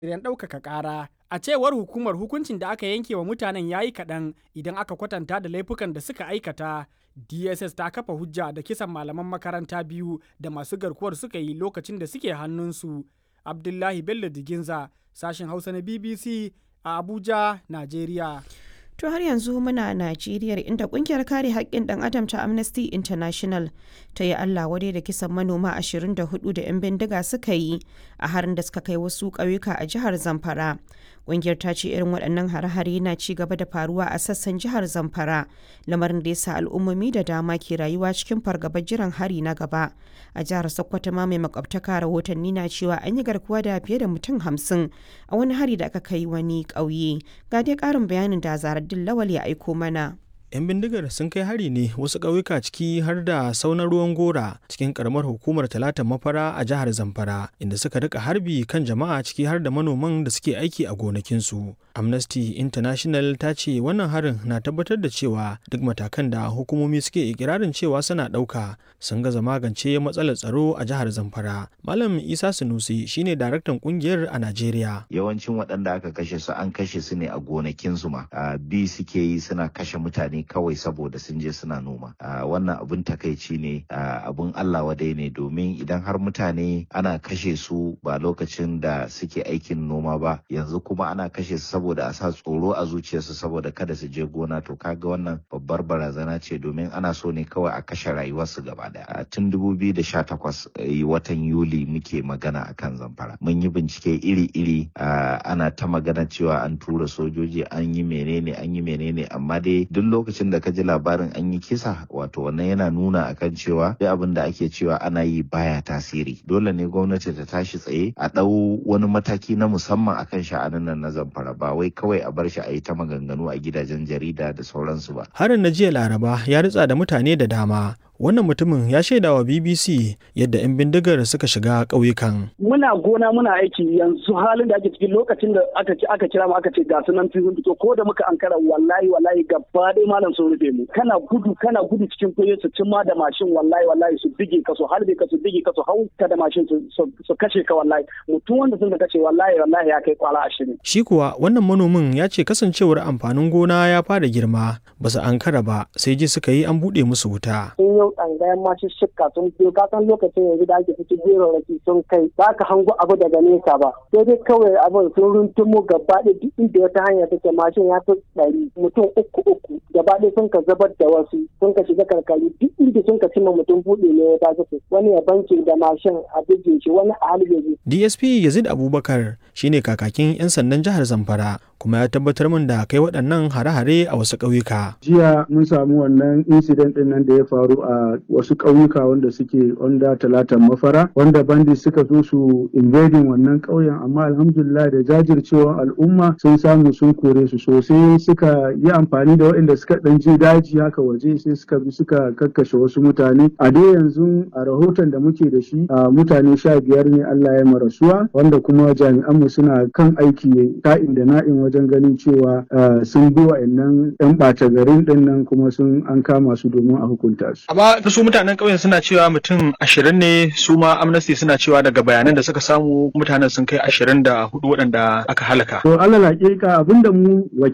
shiryen ɗaukaka ƙara. A cewar hukumar hukuncin da aka yanke wa mutanen ya yi kaɗan idan aka kwatanta da laifukan da suka aikata. DSS ta kafa hujja da kisan malaman makaranta biyu da masu garkuwar suka yi lokacin da suke hannunsu. Abdullahi Bello Diginza, sashen Hausa na BBC a Abuja, Najeriya. To har yanzu muna Najeriya inda kungiyar kare haƙƙin ɗan adam ta Amnesty International ta yi Allah wadai da kisan manoma 24 da 'yan bindiga suka yi a harin da suka kai wasu ƙauyuka a jihar Zamfara. Kungiyar ta ce irin waɗannan hare-hare na ci gaba da faruwa a sassan jihar Zamfara, lamarin da ya sa al'ummomi da dama ke rayuwa cikin fargabar jiran hari na gaba. A jihar Sokoto ma mai makwabtaka rahotanni na cewa an yi garkuwa da fiye da mutum hamsin a wani hari da aka kai wani ƙauye. Ga dai ƙarin bayanin da Zaraddin Lawal ya aiko mana. 'yan bindigar sun kai hari ne wasu ƙauyuka ciki har da saunar ruwan gora cikin karamar hukumar talatan mafara a jihar zamfara inda suka rika harbi kan jama'a ciki har da manoman da suke aiki a gonakinsu amnesty international ta ce wannan harin na tabbatar da cewa duk matakan da hukumomi suke ikirarin cewa suna ɗauka sun gaza magance matsalar tsaro a jihar zamfara malam isa sunusi shine daraktan kungiyar a najeriya yawancin waɗanda aka kashe su an kashe su ne a gonakinsu ma bi suke yi suna kashe mutane kawai saboda sun je suna noma wannan abun takaici ne abun Allah wadai ne domin idan har mutane ana kashe su ba lokacin da suke aikin noma ba yanzu kuma ana kashe su saboda a sa tsoro a zuciyarsu saboda kada su je gona to kaga wannan babbar barazana ce domin ana so ne kawai a kashe rayuwarsu gaba daya tun 2018 watan yuli muke magana akan zamfara mun yi bincike iri-iri ana ta magana cewa an tura sojoji an yi menene an yi menene amma dai duk lokacin lokacin da ka ji labarin an yi kisa wato wannan yana nuna akan cewa duk abin da ake cewa ana yi baya tasiri dole ne gwamnati ta tashi tsaye a ɗau wani mataki na musamman akan sha'anin nan na zamfara ba wai kawai a bar shi a yi ta maganganu a gidajen jarida da sauransu ba harin na jiya laraba ya ritsa da mutane da dama wannan mutumin ya shaida wa bbc yadda 'yan bindigar suka shiga ƙauyukan. muna gona muna aiki yanzu halin da ake cikin lokacin da aka aka kira mu aka ce ga sunan sun fito ko da muka ankara wallahi wallahi gaba ɗaya malam sun rufe mu kana gudu kana gudu cikin kuye su cimma da mashin wallahi wallahi su bige ka su harbe ka su bige ka su hau ka da mashin su kashe ka wallahi mutum wanda sun kashe wallahi wallahi ya kai kwala ashirin. shi kuwa wannan manomin ya ce kasancewar amfanin gona ya fara girma ba su ankara ba sai ji suka yi an buɗe musu wuta. tsangayen masu shikka sun biyo ka san lokacin yanzu da ake cikin jero raki sun kai ba ka hango abu daga nesa ba sai dai kawai abin sun runtumo gaba ɗaya duk inda wata hanya take mashin ya fi ɗari mutum uku uku gaba ɗaya sun ka zabar da wasu sun ka shiga karkari duk inda sun ka cimma mutum buɗe ne ya tafi wani ya banke da mashin a bijin shi wani a halbe DSP Yazid Abubakar shine kakakin 'yan sandan jihar Zamfara kuma ya tabbatar min da kai waɗannan hare-hare a wasu ƙauyuka. Jiya mun samu wannan incident ɗin nan da ya faru a wasu ƙauyuka wanda suke onda talatan mafara wanda bandi suka zo su invading wannan ƙauyen amma alhamdulillah da jajircewar al'umma sun samu sun kore su sosai suka yi amfani da waɗanda suka ɗan je daji haka waje sai suka bi suka kakkashe wasu mutane a dai yanzu a rahoton da muke da shi a mutane sha biyar ne Allah ya marasuwa wanda kuma jami'anmu suna kan aiki ka'in da na'in wajen ganin cewa sun bi wa'annan 'yan ɓata garin ɗin nan kuma sun an kama su domin a hukunta su. Amma su mutanen ƙauyen suna cewa mutum ashirin ne su ma amnesty suna cewa daga bayanan da suka samu mutanen sun kai ashirin da hudu waɗanda aka halaka. To alal hakika abinda mu